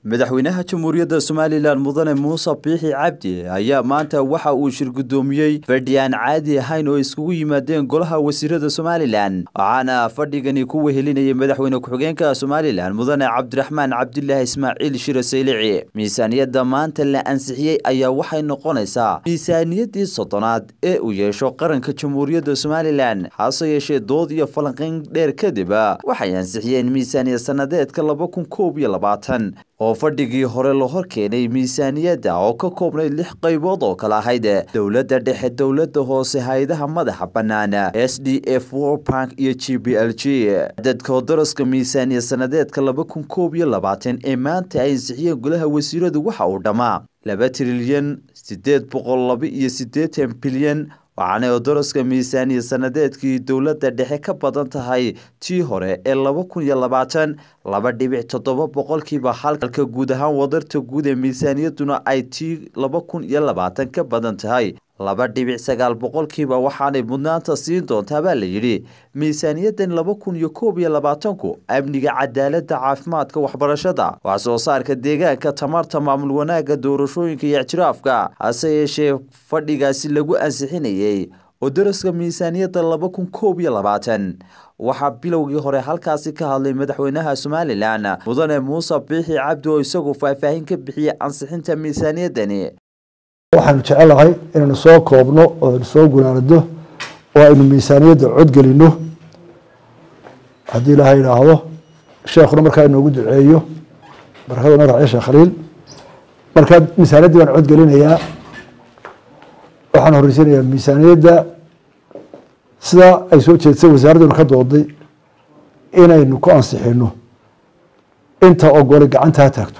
madaxweynaha jamhuuriyadda somalilan mudane muuse biixi cabdi ayaa maanta waxa uu shir guddoomiyey fadhi aan caadi ahayn oo iskugu yimaadeen golaha wasiirada somalilan waxaana fadhigani ku wehelinayay madaxweyne ku-xigeenka somalilan mudane cabdiraxmaan cabdilaahi ismaaciil shire saylici miisaaniyadda maanta la ansixiyey ayaa waxay noqonaysaa miisaaniyaddii soddonaad ee uu yeesho qaranka jamhuuriyadda somalilan hase yeeshee dood iyo falanqayn dheer kadib waxay ansixiyeen miisaaniyad sannadeedka laba kun koob iyo labaatan oo fadhigii hore la hor keenay miisaaniyadda oo ka koobnayd lix qaybood oo kala ahayd dowladda dhexe dowladda hoose hay-adaha madaxa bannaan s d f worbank iyo g b l g dadkoo daraska miisaaniyad sannadeedka laba kun koob iyo labaatan ee maanta ay ansixiyeen golaha wasiiradu waxa uu dhammaa laba trilyan siddeed boqol laba iyo siddeetan bilyan waxaanay odoroska miisaaniya sannadeedkii dowladda dhexe ka badan tahay tii hore ee laba kun iyo labaatan laba dhibic toddoba boqolkiiba halka guud ahaan wadarta guud ee miisaaniyadduna ay tii laba kun iyo labaatan ka badan tahay laba dhibic sagaal boqolkiiba waxaanay mudnaanta siin doontaa baa la yidhi miisaaniyaddan laba kun iyo koob iyo labaatanku amniga cadaaladda caafimaadka waxbarashada wax soo saarka deegaanka tamarta maamul wanaagga doorashooyinka iyo ictiraafka hase yeeshee fadhigaasi lagu ansixinayey oo daraska miisaaniyadda laba kun koob iyo labaatan waxaa bilowgii hore halkaasi ka hadlay madaxweynaha somalilan mudane muuse biixi cabdi oo isagu faahfaahin ka bixiyey ansixinta miisaaniyaddani waxaanu jecelahay inaynu soo koobno oo aynu soo gunaanado oo aynu miisaaniyadda codgelino haddii ilaahay idhaahdo sheekhuna markaa inoogu duceeyo barakaduna raaciyo sheekh khaliil markaa miisaaniyaddii baan codgelinayaa waxaan horeysiinayaa miisaaniyadda sidaa ay soo jeedsay wasaaradduna ka dooday inaynu ku ansixino inta ogolay gacanta ha taagto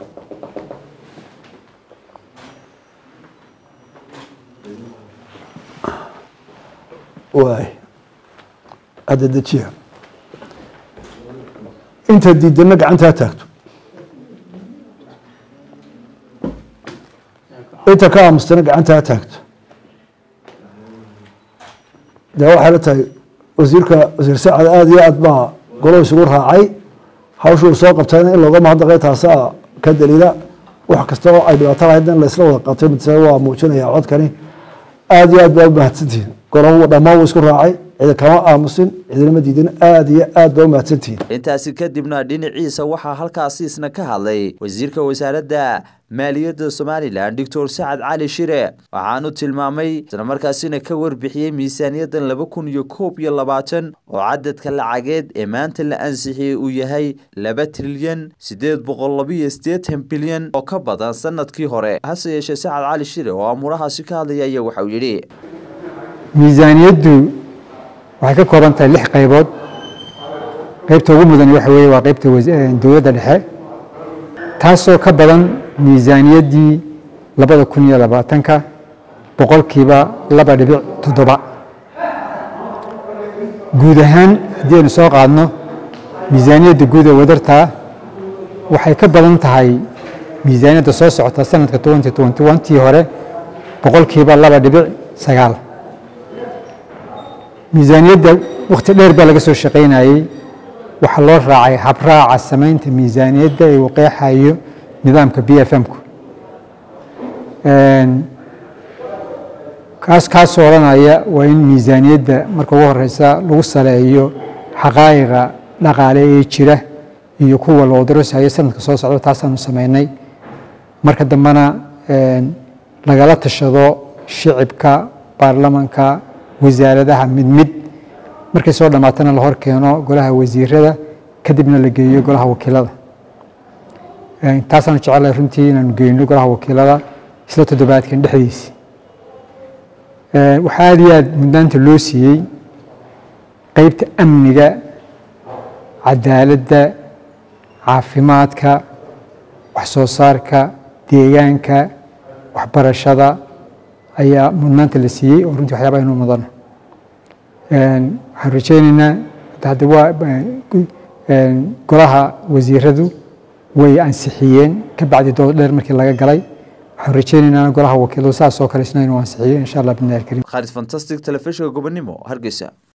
waay hadda dejiya inta diidana gacanta ha taagto inta ka aamustana gacanta ha taagto dee waxay la tahay wasiirka wasiir sacad aada iyo aad baa golo isugu raacay hawshuu soo qabtayna in looga mahadnaqay taasaa ka daliila wax kasta oo ay dhibaato lahayd in laysla wada qabtay mid waa muujinaya codkani aada iyo aad baa umahadsantihin golo dhammaan wuu isku raacay cidi kama aamusin cidinama diidin aada iyo aad baa umahadsantihin intaasi kadibna dhinaciisa waxaa halkaasi isna ka hadlay wasiirka wasaaradda maaliyadda somalilan doctor sacad cali shire waxaanu tilmaamay islamarkaasina ka warbixiyey miisaaniyaddan laba kun iyo koob iyo labaatan oo cadadka lacageed ee maanta la ansixiyey uu yahay laba trilyan siddeed boqol labaiyo siddeetan bilyan oo ka badan sanadkii hore hase yeeshee sacad cali shire oo amuurahaasi ka hadlaya ayaa waxauu yidhi miisaaniyaddu waxay ka kooban tahay lix qaybood qaybta ugu mudan waxa weeye waa qaybta dowladda dhexe taasoo ka badan miisaaniyaddii labada kun iyo labaatanka boqolkiiba laba dhibic toddoba guud ahaan haddii aynu soo qaadno miisaaniyadda guud ee wadartaa waxay ka badan tahay miisaaniyadda soo socota sanadka twenty twenty one tii hore boqolkiiba laba dhibic sagaal miisaaniyadda wakhti dheer baa laga soo shaqaynayey waxaa loo raacay habraaca samaynta miisaaniyadda ee uu qeexayo nidaamka b f m-ku kaas kaasoo odhanaya waa in miisaaniyadda marka ugu horeysa lagu saleeyo xaqaa'iqa dhaqaale ee jira iyo kuwa loo darasayo sanadka soo socda taasaanu samaynay marka dambena lagala tashado shicibka baarlamanka wasaaradaha mid mid markay soo dhammaatana la hor keeno golaha wasiirada kadibna la geeyo golaha wakiilada taasaanu jecelahay runtii inaanu geyno golaha wakiilada isla toddobaadkan dhexdiisi waxaa aada iyo aad mudnaanta loo siiyey qeybta amniga cadaaladda caafimaadka wax soo saarka deegaanka waxbarashada ayaa mudnaanta la siiyey oo runtii waxyaaba aynu mudano waxaan rajeyneynaa hadda waa golaha wasiiradu way ansixiyeen ka bacdi dood dheer markii laga galay waxaan rajeyneynaa golaha wakiiladu saas oo kale isna inuu ansixiyo insha allah bidnaahi alkariim khalid fantastic telefishinka gobonimo hargeysa